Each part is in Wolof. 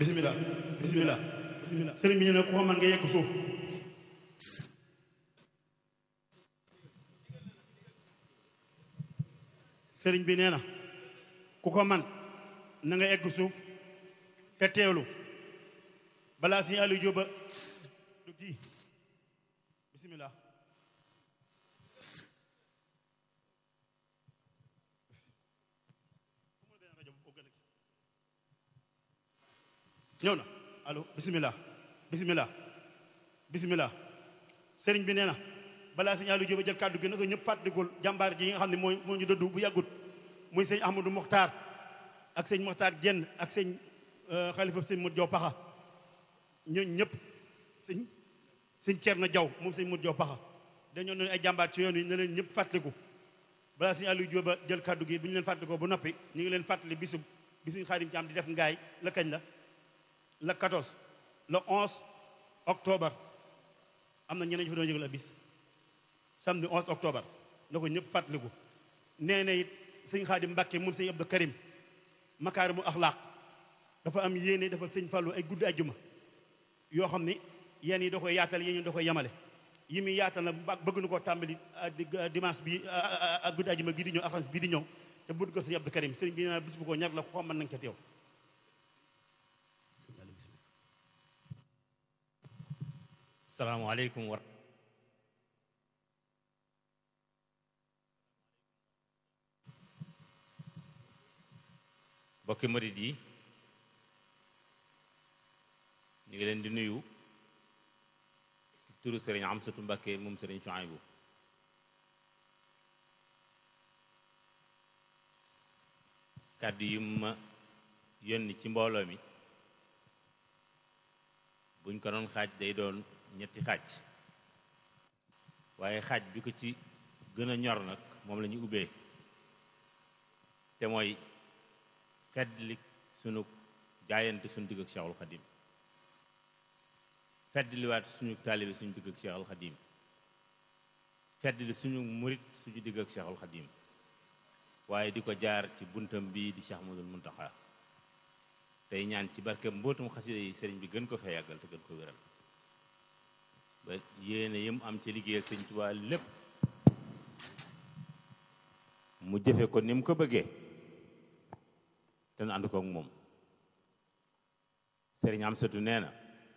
bisimilah bisimilah bisimilah sëriñ bi ñu ne ku ko mën nga yegg suuf sëriñ bi nee na ku ko man na nga egg suuf te teewlu balaa suñu Aliou Jóoba du kii bisimilah ñëw na allo bisimilah bisimilah bisimilah sëriñ bi nee na balaa sëñ Aliou Jóoba jël kàddu gi na ko ñëpp fàttalikul jàmbaar ji yi nga xam ne mooy moo ñu dëddu bu yàggut muy sëñ Ahmadou Mokhtar ak sëñ Mokhtar Jenn ak sëñ xalifa sëñ Modou Diaw Paxa ñooñu ñëpp sëñ sëñ Thierno Diaw moom sëñ Modou Diaw Paxa dañoo doon ay jàmbaar ci yoon wi ne leen ñëpp fàttaliku balaa sëñ Aliou Jóoba jël kàddu gi bu ñu leen fàttalikoo ba noppi ñu ngi leen fàttali bisu bi sëñ Xaadim Caam di def ngaay la kañ la le 14 le 11 octobre am na ñeneen ñu fa doon yëgal a bis samedi 11 octobre na ko ñëpp fàttaliku nee na it sëñ Xaadim Mbàkke moom sëñ Abdou Karim makaarimu axlaaq dafa am yéene dafa sëñ Fallou ay guddi ajjuma yoo xam ni yéen yi da koy yaatal yéen yi da koy yemale yi muy yaatal na bëgg na koo tàmbali dimanche bi ak guddi ajjuma gii di ñëw alxames bii di ñëw te budd ko sëñ Abdou Karim sëriñ bi nee na bis bu ko ñar la ko xam mën nañ ca teew salaamaaleykum wa bokki murid yi ñu ngi leen di nuyu turu sëriñ Amsatu Mbàkke moom sëriñ Suhaybu kàddu yi ma yónni ci mbooloo mi buñ ko doon xaaj day doon ñetti xaaj waaye xaaj bi ko ci gën a ñor nag moom la ñu ubbee te mooy feddli sunu jaayante suñu digg ak Cheikhul Xadim feddliwaat suñu taalibe suñu digg ak Cheikhul Xadim feddli suñu murit suñu digg ak Cheikhul Xadim waaye di ko jaar ci buntam bii di Cheikh Ahmadul Muntaxa tey ñaan ci barke mbootum xasida yi sëriñ bi gën ko fee yàggal te gën ko wéral ba yéene yëm am ci liggéeyal sëñ Tuubaa lépp mu jëfe ko ni mu ko bëggee te nu ànd ko ak moom sëriñ Amsatu nee na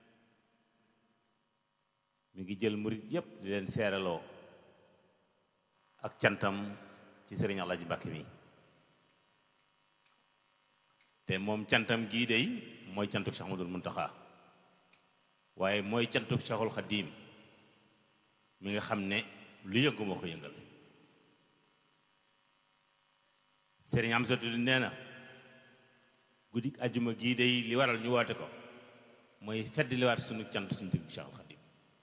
mi ngi jël murit yépp di leen seeraloo ak cantam ci sëriñ Alaaji Mbàkke mi te moom cantam gii dey mooy cantuk Cheikh Ahmadul Muntaxa waaye mooy cantuk Cheikhul Xadim mi nga xam ne lu yëngu moo ko yëngal sëriñ Amsatu nee na guddi ajjuma gii dey li waral ñu woote ko mooy fedd liwaat sunu cant suñu digg Cheikhul Xadim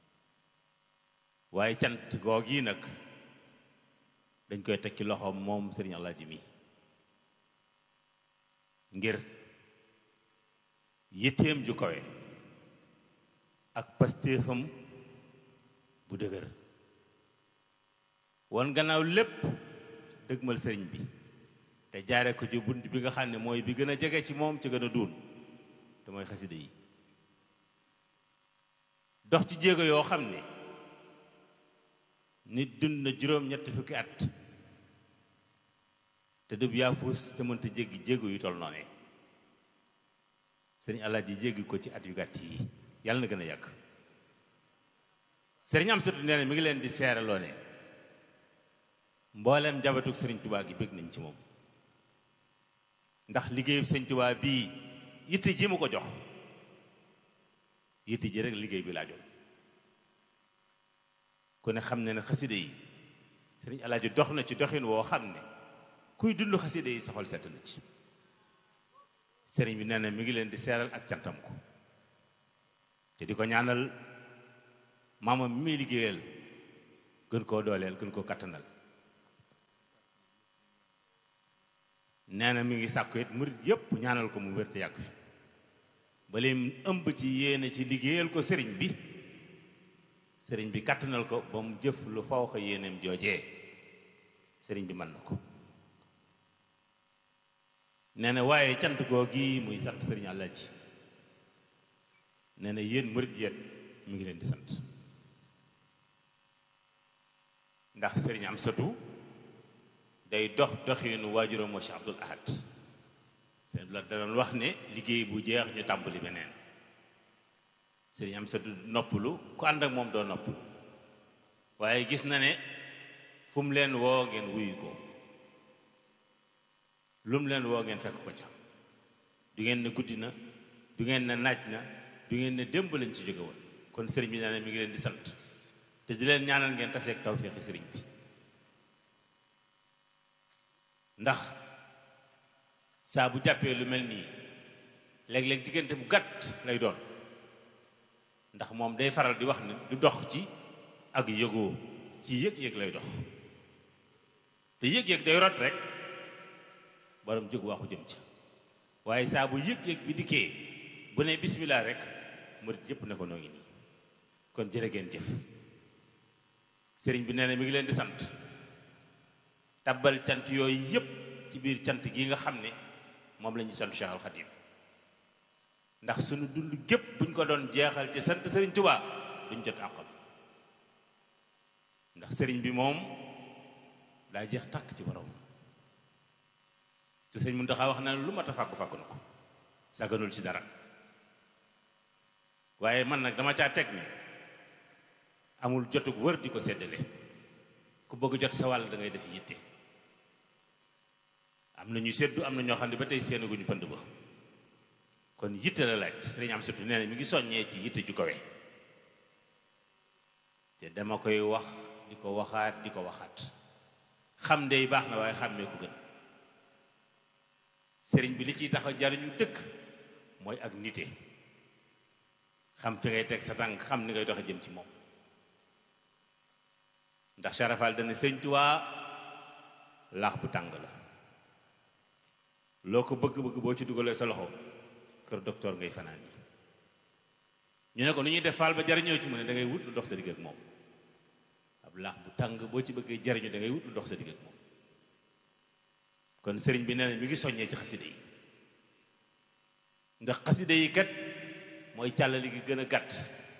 waaye cant goo gii nag dañ koy teg ci loxoom moom sëriñ Alaaji mi ngir yitteem ju kawe ak pastéefam bu dëgër won gannaaw lépp dëgmal sëriñ bi te jaare ko ci bunt bi nga xam ne mooy bi gën a jege ci moom ci gën a duun te mooy xasida yi dox ci jéego yoo xam ne nit dund na juróom ñetti fukki at te dëb yaa fuus te mënta jéggi jéego yu toll noonee sëriñ Alaaji jéggi ko ci at yu gàtt yi yàlla na gën a yàgg sëriñ Amsatu nee na mi ngi leen di seeraloo ne mbooleem njabatug sëriñ Tubaa gi bëgg nañ ci moom ndax liggéeyub sëriñ Tubaa bii yitte ji mu ko jox yitte ji rek liggéey bi laajoon ku ne xam ne ne xaside yi sëriñ Alaaji dox na ci doxin woo xam ne kuy dund xaside yi soxol sett na ci sëriñ bi nee na mi ngi leen di seeral ak cantam ko te di ko ñaanal maamam mi muy liggéeyal gën koo dooleel gën koo kattanal nee na mi ngi sàkku it murit yépp ñaanal ko mu wér te yàgg fi ba leen ëmb ci yéene ci liggéeyal ko sëriñ bi sëriñ bi kattanal ko ba mu jëf lu faw ko yéeneem joojee sëriñ bi mën na ko nee na waaye cant goo gi muy sant sëriñ Alaaji nee na yéen murit yéen mi ngi leen di sant ndax sëriñ am satu day dox doxinu waajuram moo Cheikh Abdul Ahad sëriñ la da doon wax ne liggéey bu jeex ñu tàmbali beneen sëriñ am satu noppalu ku ànd ak moom doo noppalu waaye gis na ne fu mu leen woo ngeen wuyu ko lu mu leen woo ngeen fekk ko ca du ngeen ne guddi na du ngeen ne naaj na du ngeen ne démb lañ ci jóge woon kon sëriñ bi nee na mi ngi leen di sant te di leen ñaanal ngeen taseeg tawféexi sëriñ bi ndax saa bu jàppee lu mel nii léeg-léeg diggante bu gàtt lay doon ndax moom day faral di wax ne du dox ci ak yëgoo ci yëg-yëg lay dox te yëg-yëg day rot rek borom jóg waxu jëm ca waaye saa bu yëg-yëg bi dikkee bu ne bismillah rek murit yépp ne ko noo ngi nii kon jërë ngeen jëf sëriñ bi nee na mi ngi leen di sant tabbal cant yooyu yépp ci biir cant gi nga xam ne moom la ñuy sant Cheikh Al Khadim ndax suñu dund gépp buñ ko doon jeexal ci sant sëriñ Touba duñ jot àqam ndax sëriñ bi moom daa jeex tàkk ci borom te sëriñ Muntaxa wax na lu mat a fàggu fàggu na ko sàgganul ci dara waaye man nag dama caa teg ne amul jotug wër di ko seddale ku bëgg jot sa wàll da ngay def yitte am na ñu seddu am na ñoo xam ne ba tey seenaguñu pënd ba kon yitte la laaj sëriñ am surtout nee na mi ngi soññee ci yitte ju kawe te dama koy wax di ko waxaat di ko waxaat xam ndey baax na waaye xàmmee ko gën sëriñ bi li ciy tax a jariñu dëkk mooy ak nite xam fi ngay teg sa tànk xam ni ngay doxe jëm ci moom ndax sarafal dana sëriñ Tuubaa laax bu tàng la loo ko bëgg-bëgg boo ci dugalee sa loxo kër docteur ngay fanaan yi ñu ne ko nu ñuy def faal ba jariñoo ci mu ne da ngay wut lu dox sa digg ak moom ab laax bu tàng boo ci bëggee jariñu da ngay wut lu dox sa digg ak moom kon sëriñ bi nee na mi ngi soññee ci xaside yi ndax xaside yi kat mooy càllali gi gën a gàtt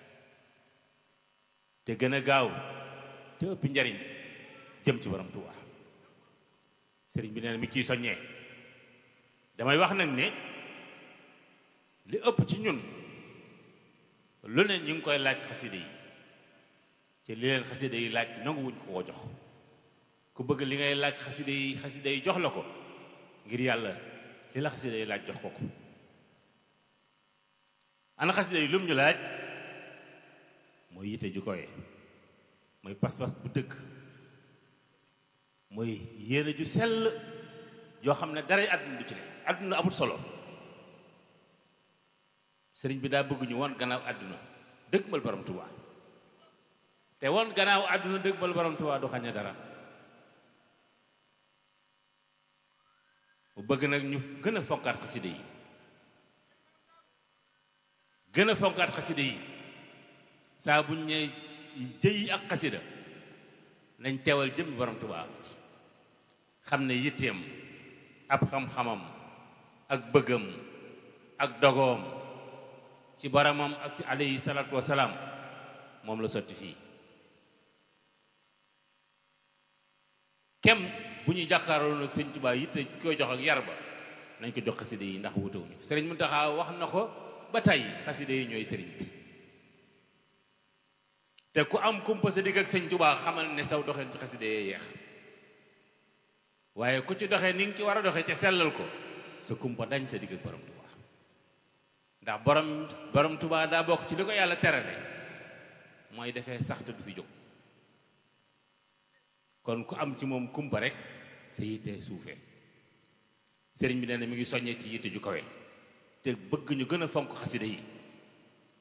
te gën a gaaw te ëpp njariñ jëm ci borom Tuubaa sëriñ bi nee na mi ciy soññee damay wax nag ne li ëpp ci ñun lu ne ñu ngi koy laaj xaside yi ci li leen xaside yi laaj nanguwuñ ko koo jox ku bëgg li ngay laaj xaside yi xaside yi jox la ko ngir yàlla li la xaside yi laaj jox ko ko ana xaside yi lum ñu laaj mooy yitte ju koy mooy pas-pas bu dëgg mooy yéene ju sell yoo xam ne dara àdduna du ci ne àdduna amul solo sëriñ bi daa bëgg ñu woon gannaaw àdduna dëgg mal borom Tuubaa te woon gannaaw àdduna dëgg mal borom Tuubaa du xañe dara mu bëgg nag ñu gën a fonkaat xaside yi gën a fonkaat xaside yi saa buñ ñee jëyi ak xasida nañ teewal jëm borom Tuubaa xam ne yitteem ab xam-xamam ak bëggam ak dogoom ci boromam ak ci alayhi salaatu wasalaam moom la sotti fii kem bu ñu jàkkaaroon ak sëñ Tuubaa yitte koy jox ak yar ba nañ ko jox xaside yi ndax wutewuñu sëriñ Muntaxa wax na ko ba tey xaside yi ñooy sëriñ bi te ku am kumpa sa digg ak sëñ Tuubaa xamal ne saw doxeen ci xaside yee yeex waaye ku ci doxee ni nga ci war a doxee ca sellal ko sa kumpa dañ sa digg ak borom Tuubaa ndax borom borom Tuubaa daa bokk ci li ko yàlla terale mooy defee sax te du fi jóg kon ku am ci moom kumpa rek sa yitte suufee sëriñ bi nee na mi ngi soññee ci yitte ju kawe te bëgg ñu gën a fonk xaside yi